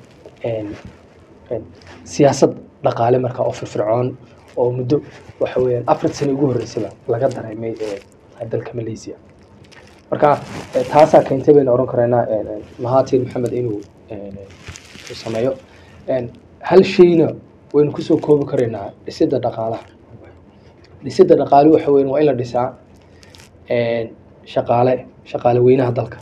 siyaasad dhaqaale markaa oo firfircoon oo muddo waxa weeyaan afar sano ugu horreysaba laga dareemay dalka malaysia marka taasaa keentay baynu oran karaynaa mahatir maxamed inuu sameeyo hal shayna waynu kusoo koobi karaynaa dhisidda dhaqaalaha dhisidda dhaqaale waxa weyan waa in la dhisaa shaqaale shaqaale weynaha dalka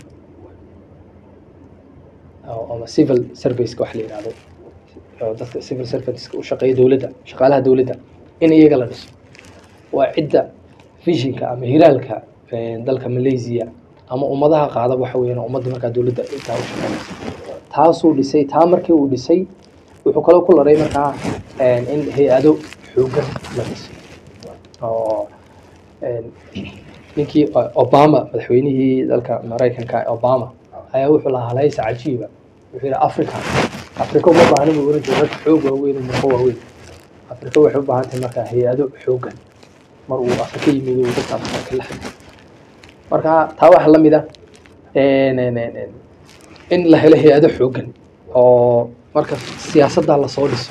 ama civil serviceka wax la yihahdo dadka civil serviceka u shaqeeya dowladda shaqaalaha dowladda in iyaga la dhiso waa cidda visionka ama hiraalka dalka malaysia ama ummadaha qaada waxa weeyaan ummadda markaa dowladda intaa u shaqeynaysa taasuu dhisay taa markii uu dhisay wuxuu kaloo ku laray markaa in hay-ado xoogan la dhiso oo ninkii obama madaxweynihii dalka maraykanka obama ayaa wuxuu lahaa halaysa cajiiba wuxuu yidhi africa africa uma baahna buu oran jiray rag xoog waaweyn muuqo waaweyn africa waxay u baahan tahay markaa hay-ado xoogan mar uu afrika yimid uu dadka afrika la xiriyo marka taa waxaa la mid ah En- en- en- en- in la helo hay-ado xoogan oo marka siyaasadda lasoo dhiso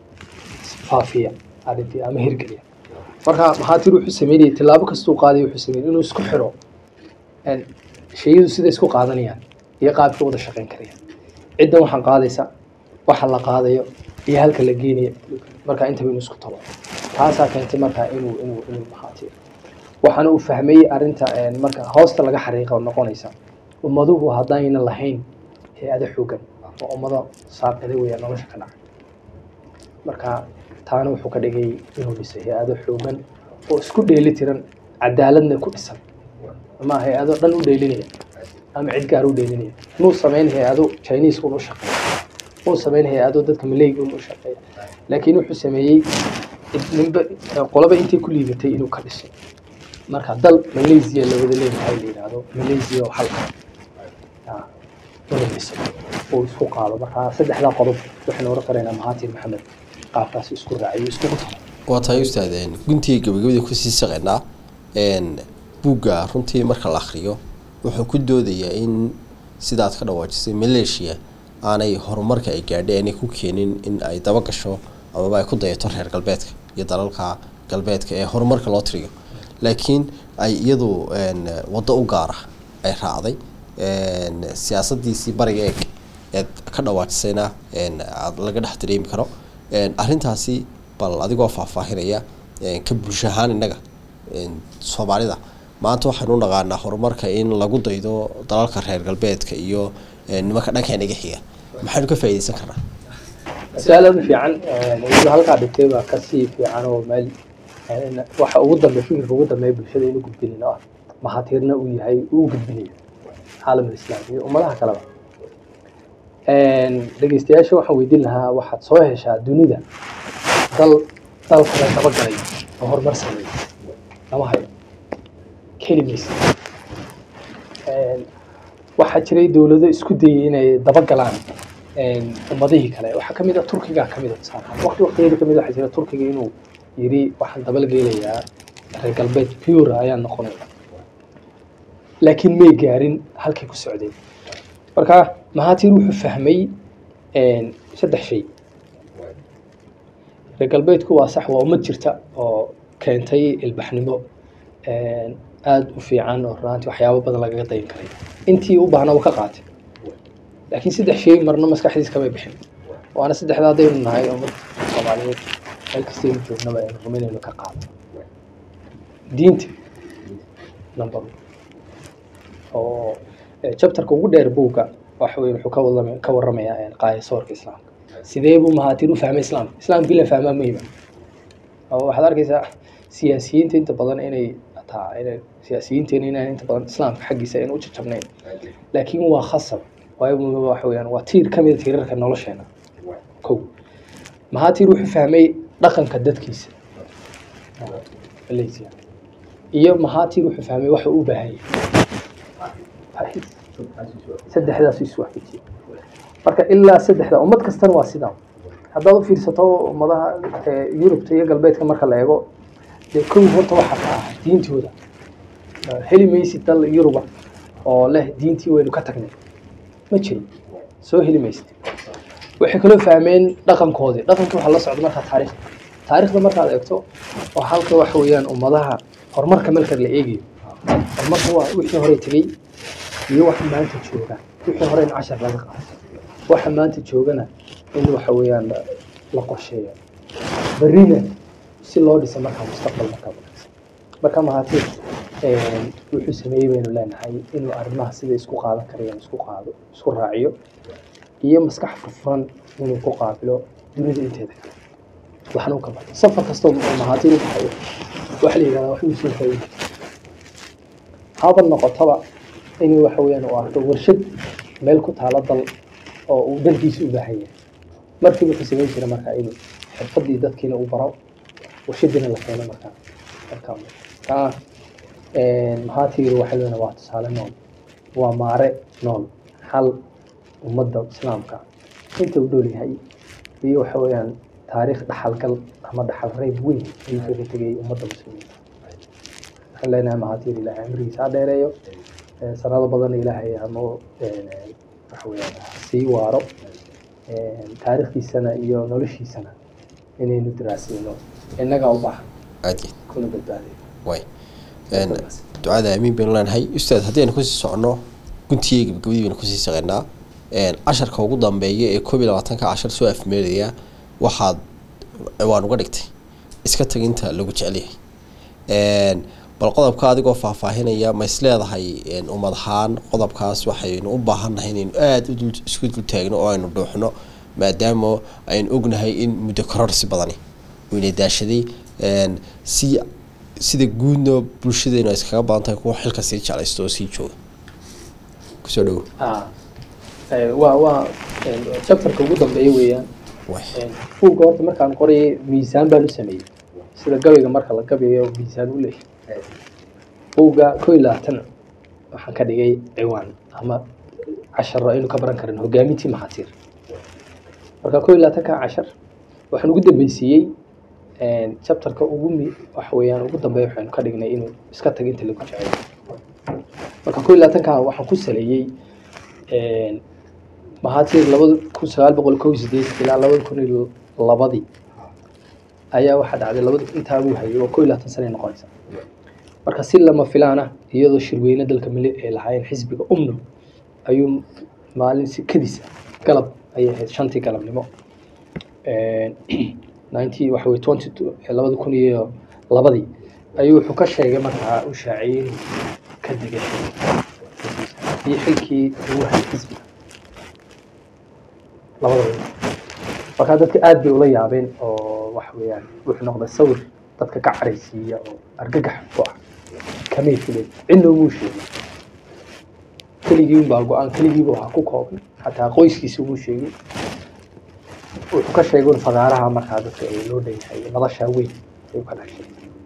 faafiya arrintii ama hirgeliya marka maxaatir wuxuu sameynayay tillaabo kastuu qaaday wuxuu sameeyey inuu isku xiro en, shayadu sida isku qaadanayaan iyo qaabka wada shaqayn karayaan ciddan waxaan qaadaysa waxa la qaadayo iyo halka la geenayo marka intaba inuu isku talo taasaa keentay marka inuu inuu inuu maxaatir waxaana uu fahmay arrinta en, marka hoosta laga xariiqa oo noqonaysa ummaduhu haddayna lahayn hay-ado xoogan oo ummado saaqida weya nolosha ka dhaca marka taana wuxuu ka dhigay inuu dhisay hay-ado xoogan oo isku dheeli tiran cadaaladna ku dhisan ama hay-ado dhan u dheelinaya ama cid gaar u dheelinaya muu samayn hay-ado chinese un u shaqeeya muu samayn hay-ado dadka malayga un u shaqeeya laakiin wuxuu sameeyey ninba qolaba intay ku liidatay inuu ka dhiso marka dal malaysia la wada leeyahay la yidhaahdo malaysia oo hal ah inuu dhiso uu isku qaado marka saddexdaa qodob waxaynu oran karaynaa mahatir maxamed qaabkaas isku raaciyo iskugu talo waa tahay ustaadeen guntiga gabagabadii kusii saqaynaa buugga runtii marka la akhriyo wuxuu ku doodayaa in sidaad ka dhawaajisay maleeshiya aanay horumarka ay gaadhay aanay ku keenin in ay daba gasho amaba ay ku dayato reer galbeedka iyo dalalka galbeedka ee horumarka loo tiriyo laakiin ay iyadu waddo u gaara ay raacday siyaasadiisii bariga eeg eed ka dhawaajisayna aad laga dhex dareemi karo arrintaasi bal adigoo faahfaahinaya ka bulsho ahaan innaga soomaalida maanta waxaynu u naqaanaa horumarka in lagu daydo dalalka reer galbeedka iyo nimanka dhankeena iga xiga maxaynu ka faa'iidaysan karnaa mas'alada fiican iyadoo halkaa dhigtay baa kasii fiican oo meel waxa ugu dambe fikirka ugu dambeeya bulshada inuu gudbinin oo ah mahatiirna uu yahay uu gudbinayo caalamul islaam iyo ummadaha kaleba dhegeystayaasha waxaan weydiin lahaa waxaad soo heshaa dunida dal dal kale dabagalay oo horumar sameeya lama hayo kelimaysa waxaa jiray dowlado isku dayay inay dabagalaan ummadihii kale waxaa kamid a turkiga kamid a tusaale waqti waqtigeeda kamid waxaa jira turkiga inuu yiri waxaan dabalgeylayaa reer galbeed pure ayaan noqonaya laakiin may gaarin halkay ku socdeen marka mahatir wuxuu fahmay saddex shay reer galbeedku waa sax waa ummad jirta oo keentay ilbaxnimo aada u fiican oo runaantii waxyaabo badan lagaga dayin karay intii u baahna uu ka qaatay laakiin saddex shay marna maskaxdiis kamay bixin waana saddexda haddaynu nahay ummad soomaaliyeed meel kastaynu joognaba aynu rumaynayno ka qaado diinta number oo chapterka ugu dheer buugga waxa weye wuxuu ka wadama ka warramayaa qaayasoorka islaamka sidee buu mahaatir u fahmay islaamka islaamkii la fahmaa muhima oo waxaad arkaysaa siyaasiyiinta inta badan inay taa inay siyaasiyiinteena inaan inta badan islaamka xaggiisa aynu u jajabnayn laakiin waa khasab waayo waxa weeyaan waa tiir ka mid a tiirarka nolosheena kow mahaatir wuxuu fahmay dhaqanka dadkiisa malaysia iyo mahaatir wuxuu fahmay waxa uu u baahan yahay saddexdaas isu waafajiyay marka ilaa saddexda ummad kastana waa sidaa haddaad u fiirsato ummadaha yurubta iyo galbeedka marka la eego dee kow horta waxaa ka ah diintooda heli maysid dal yuruba oo leh diintii waynu ka tagnay ma jiro soo heli maysid waxay kaloo fahmeen dhaqankoodii dhaqankii waxaa la socda markaa taarikhda taarikhda markaad eegto oo halka waxa weeyaan ummadaha horumarka marka la eegayo horumarka waa wixii hore tegey iyo waxa maanta jooga wixii hore in cashar laga qaato waxa maanta joogana in waxa weeyaan la qorsheeyo berrina si loo dhiso markaa mustaqbal markaa wanaagsan marka mahatiir wuxuu sameeyey baynu leenahay inuu arrimaha sida isku qaadan karayaan isku qaado isku raaciyo iyo maskax furfuran inuu ku qaabilo dunida inteeda kale waxna u ka barto safar kastoo mahatiir u baxayo waxa la yidhahdaa wax uu soo faa'iidi haba noqotaba inuu waxa weeyaan uu arko warshad meel ku taalo dal oo uu dalkiisa u baahan yahay markiiba wuxuu samayn jira markaa inuu xirfadii dadkiina uu baro warshadiina la keeno markaa markaa kaa maxaa tiiri waxa weeyaan waa tusaale nool waa maare nool xal ummadda islaamka inta uu dhool yahay iyo waxa weeyaan taariikh dhaxalgal ama dhaxal reyb weyn ayuu kaga tegay ummadda muslimiinta waxaan leenahay mahatiir ilaahay cimrigiisa ha dheereeyo Eh, sanado badan ilaahay hamo waxa weeyaan sii waaro Eh, taariikhdiisana iyo noloshiisana inaynu daraasayno innagaa u baahan aad iyo kuna badbaadayo way Een, ducada aamiin baynu leenahay ustaad haddii aynu kusii socono guntiga gabagabadii baynu kusii shaqeynaa Een, casharka ugu dambeeya ee koob iyo labaatanka cashar soo afmeeraya waxaad waan uga dhigtay iska tag inta lagu jecel yahay Een, bal qodobka adigoo faahfaahinaya ma is leedahay een, ummad ahaan qodobkaas waxaynu u baahannahay inaynu aada u dul- isku dul taagno oo aynu dhuuxno maadaama aynu ognahay in muddo kororsi badani uu ina daashaday Een, si sida guudna bulshadeenu ay iskaga badan tahay kuwa xilka sii jeclaysto oo sii jooga kusoo dhawo Ah, eh, waa waa eh, chapterka ugu dambeeya weeyaan way buugga horta markaan qorayay miisaan baan u sameeyey sida gabayga marka la gabayo miisaan u leeyahay buugga koo iyo labaatan waxaan ka dhigay ciwaan ama casharo aynu ka baran karin hogaamintii maxatiir marka koo iyo labaatanka cashar waxaan ugu dambeysiiyey chapterka ugu mi waxa weeyaan ugu dambeeya waxaynu ka dhignay inuu iska tago inta lagu jecel marka koo iyo labaatanka waxaan ku saleeyey maxatiir labada kun sagaal boqol kow iyo sideed ilaa labada kun iyo labadii ayaa waxaa dhacday labada intaa uu hayay oo koo iyo labaatan sanay noqonaysa marka si lama filaan ah iyadoo shirweyne dalka mali ay lahaayeen xisbiga umno ayuu maalin si kadis ah galab ayay ahayd shantii galabnimo ninety waxa weye twenty two labada kun iyo labadii ayuu wuxuu ka sheegay markaa u shaaciyey inuu ka degay iyo xilkii ugu hayay xisbiga labadaba markaa dadka aad bay ula yaabeen oo waxa weeyaan wuxuu noqday sawir dadka ka caraysiiya oo argagax ku ah kamay filen cidna umuu sheegin keligii unbaa go-aan keligiiba waxaa ku kooban xataa qoyskiisa umuu sheegin wuxuu ka sheegay un fagaaraha markaa dadka ay loo dhanyahay noloshaa weyn ayuu ka dhashay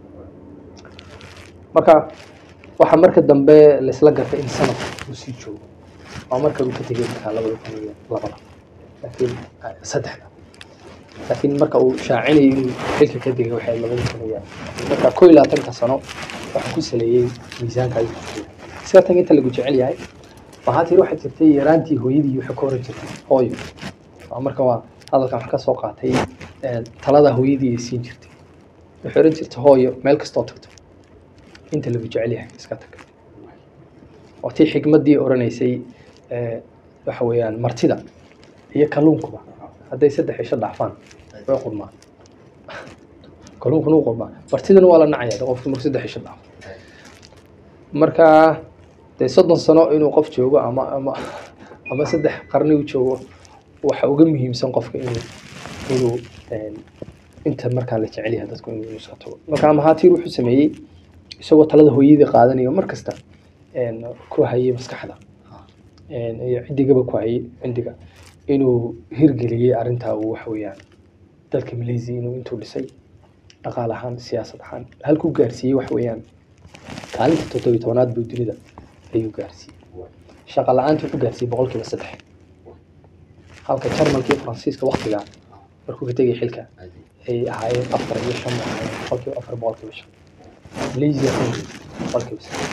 marka waxaa marka dambe laisla gartay in sanad uu sii joogo waa marka uu ka tegay markaa labada kun iyo labada laakiin saddexda laakiin marka uu shaacinayay inuu xilka ka degay waxay labada kun iyo marka koo iyo labaatanka sano waxaa ku saleeyey miisaanka ayuu ku jira iska tan inta lagu jecel yahay waxaa tiri waxay jirtay yaraantii hooyadii waxay ka oran jirtay hooyo waa marka waa hadalkan wax ka soo qaatay talada hooyadii ay siin jirtay waxay oran jirtay hooyo meel kastoo tagto inta lagu jecel yahay iska tag waa tii xigmaddii oranaysay waxa weeyaan martida iyo kalluunkuba hadday saddex isho dhaafaan way qurmaan kalluunkuna u qurmaa martidana waa la nacaya de qofku marku saddex isho dhaafo marka dee soddon sano inuu qof joogo ama ama ama saddex qarni u joogo waxa uga muhiimsan qofka inuu inuu inta markaa la jecel yahay dadku inuu iska tago marka mahatiir wuxuu sameeyey isagoo talada hooyadii qaadanayo mar kasta ku hayay maskaxda iyo ciddigaba ku hayay cindiga inuu hirgeliyey arrintaa uu waxa weeyaan dalka malaysia inuu intuu dhisay dhaqaal ahaan siyaasad ahaan halkuu gaarsiiyey waxa weeyaan kaalinta toddobiyi tobanaad buu dunida ayuu gaarsiiyey shaqa la-aanta wuxuu gaarsiiyey boqolkiiba saddex halka jarmalka iyo faransiiska waktigaa markuu ka tegay xilka ay ahaayeen afar iyo shan ahaayeen boqolkiiba afar boqolkiiba shan malaysia boqolkiiba saddex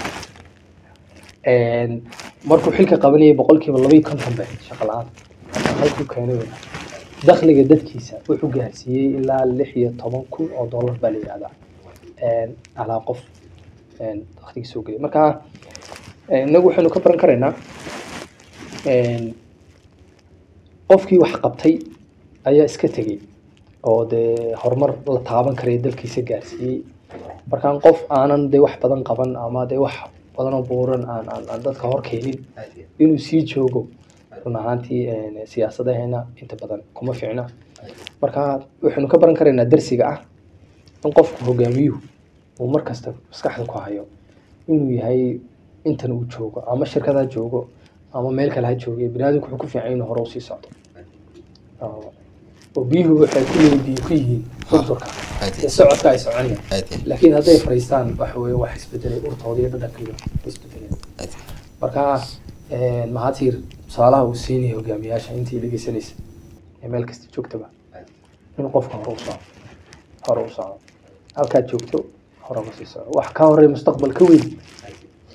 markuu xilka qabanayay boqolkiiba laba iyo konton bay shaqa la-aan halkuu keenay wey dakhliga dadkiisa wuxuu gaarsiiyey ilaa lix iyo toban kun oo dollar baa la yidhahdaa alaa qof dakhliga soo gelay marka inagu waxaynu ka baran karaynaa qofkii wax qabtay ayaa iska tegey oo dee horumar la taaban karaya dalkiisa gaarsiiyey markaan qof aanan dee wax badan qaban ama dee wax badanoo buuran aan aan aan dadka hor keenin inuu sii joogo run ahaantii siyaasadaheena inta badan kuma fiicna marka waxaynu ka baran karaynaa darsiga ah in qofku hogaamiyuhu uu mar kasta maskaxda ku hayo inuu yahay intan uu joogo ama shirkad ha joogo ama meel kale ha joogo biniaadamku wuxuu ku fiican inuu hore usii socdo oo biyuhu waxay ku leeyihiin ku yihiin durturka socodka ay soconayaan laakiin hadday fariistaan waxa weye wax isbedelay urtooda iyo dhadhankiiba isbedeleen marka mahatiir tusaalaha uu siinaya hogaamiyaasha intii dhegeysanaysa ee meel kasta joogtaba in qofka hore u socdo hore u socdo halkaad joogto hore uga sii socdo wax ka horey mustaqbal ka weyn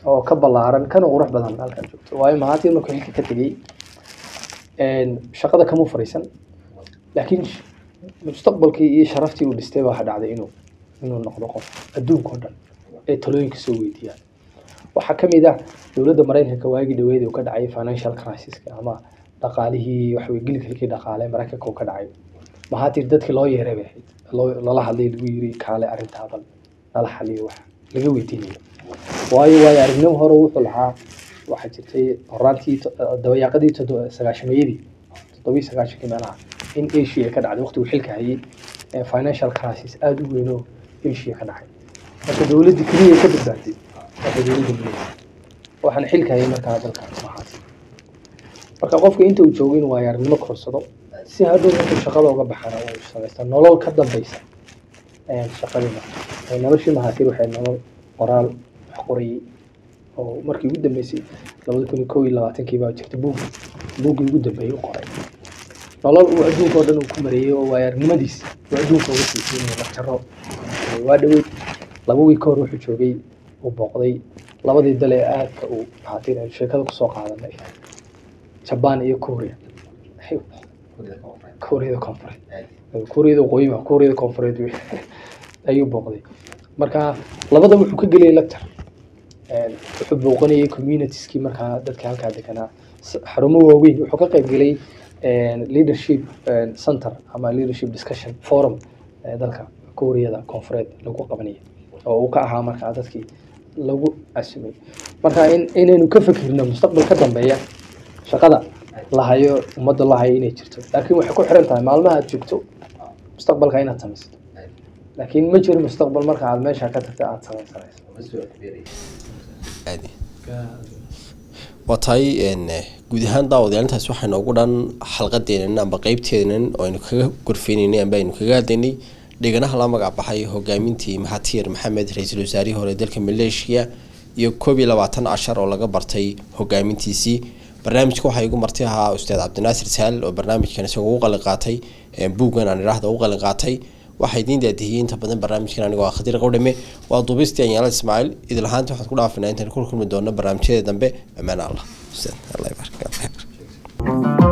oo ka ballaaran kana qurux badan halkan joogto waayo mahatir markuu xilka ka tegey shaqada kama fariisan laakiin mustaqbalkii iyo sharaftii uu dhistay baa waxa dhacday inuu inuu noqdo qof adduunka oo dhan ee talooyinka soo weydiiyaan waxaa ka mid ah dowladda maraykanka waagii dhaweyd uu ka dhacay financial crisiska ama dhaqaalihii waxawey gilgilkii dhaqaale maraykanka uu ka dhacay mahatir dadkii loo yeeray bay ahayd loo lala hadlay lagu yiri kaale arrintaa bal nala xaliyo wax laga weydiinayo waayo waayo aragnimo hore wuxuu lahaa waxaa jirtay horaantii dabayaaqadii sagaashameeyadii toddobii sagaashankii meelaha in asia ka dhacday waqti uu xilka hayay financial crisis aada u weyn oo asia ka dhacay marka dowladdii keliya ka badbaatay waxay dowladda muleeyahay waxaan xilka hayay markaa dalka mahaati marka qofka inta uu joogo in waayo aragnimo korsado si hadhow markuu shaqada uga baxana uu samaysta nolol ka dambeysa shaqadii marka noloshii mahaatir waxay nolol qoraal wax qorayay oo markii ugu dambeysay labada kun iyo kow iyo labaatankii baa jirta buug buuggii ugu dambeeyey u qoray nolol uu adduunka oo dhan uu ku mareeyey oo waayaarnimadiis uu adduunka uga siisay inuu lagtaro waa dhaweyd laba wiil ka hor wuxuu joogay uu booqday labadii dal ee aadka uu mahaatir aynu sheekada kusoo qaadanay jabaan iyo korea kuuriyada koonfureed kuuriyada waqooyi ma kuuriyada koonfureed wey ayuu booqday marka labada wuxuu ka geliyay lecture wuxuu booqanayay communitieskii markaa dadka halkaa deganaa xarumo waaweyn wuxuu ka qayb gelay leadership center ama leadership discussion forum dalka kuuriyada koonfureed lagu qabanayay oo uu ka ahaa markaa dadkii lagu casumay marka in inaynu ka fikirno mustaqbal ka dambeeya shaqada lahayo ummadda lahayo inay jirto laakiin waxay ku xiran tahay maalmaha aad joogto mustaqbalka inaad samaysato laakiin ma jiro mustaqbal marka aad meesha ka tagta aad samaysanayso waa tahay guud ahaan daawadayaalintaas waxaa noogu dhan xalqadeenan amba qeybteenan oo aynu kaga gorfeyneynay amba aynu kaga hadlaynay dheganaha la magac baxay hogaamintii maxatiir maxamed ra-iisul wasaarihii hore dalka maleeshiya iyo koob iyo labaatan cashar oo laga bartay hogaamintiisii barnaamijka waxaa igu marti ahaa ustaad cabdinaasir saal oo barnaamijkan isagoo u qalin qaatay buuggan aan idhaahda u qalin qaatay waxaa idiin daadihiyey inta badan barnaamijkan anigoo ah khadiir qowdhame waa duubistii anyaala ismaaciil idil ahaanta waxaad ku dhaafinaa intaan ku kulmi doono barnaamijyada dambe ammaan allah ustaad allah ybaark